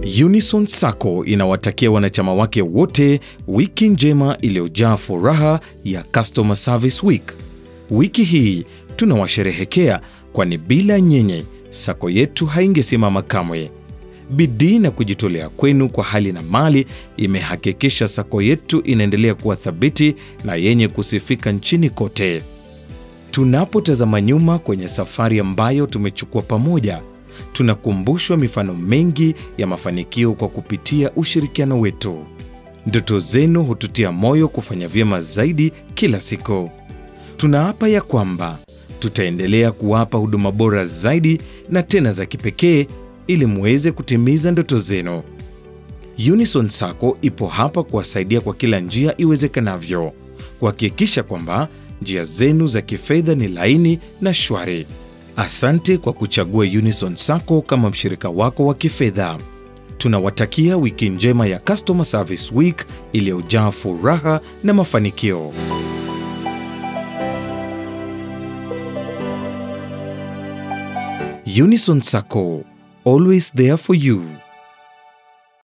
Unison Sacco inawatakia wanachama wake wote wiki njema iliyojaa furaha ya Customer Service Week. Wiki hii tunawasherehekea, kwani bila nyenye sako yetu haingesimama kamwe. Bidii na kujitolea kwenu kwa hali na mali imehakikisha sako yetu inaendelea kuwa thabiti na yenye kusifika nchini kote. Tunapotazama nyuma kwenye safari ambayo tumechukua pamoja, tunakumbushwa mifano mengi ya mafanikio kwa kupitia ushirikiano wetu. Ndoto zenu hututia moyo kufanya vyema zaidi kila siku. Tunaapa ya kwamba tutaendelea kuwapa huduma bora zaidi na tena za kipekee ili muweze kutimiza ndoto zenu. Unison Sacco ipo hapa kuwasaidia kwa kila njia iwezekanavyo, kuhakikisha kwamba njia zenu za kifedha ni laini na shwari. Asante kwa kuchagua Unison Sacco kama mshirika wako wa kifedha. Tunawatakia wiki njema ya Customer Service Week iliyojaa furaha na mafanikio. Unison Sacco, always there for you.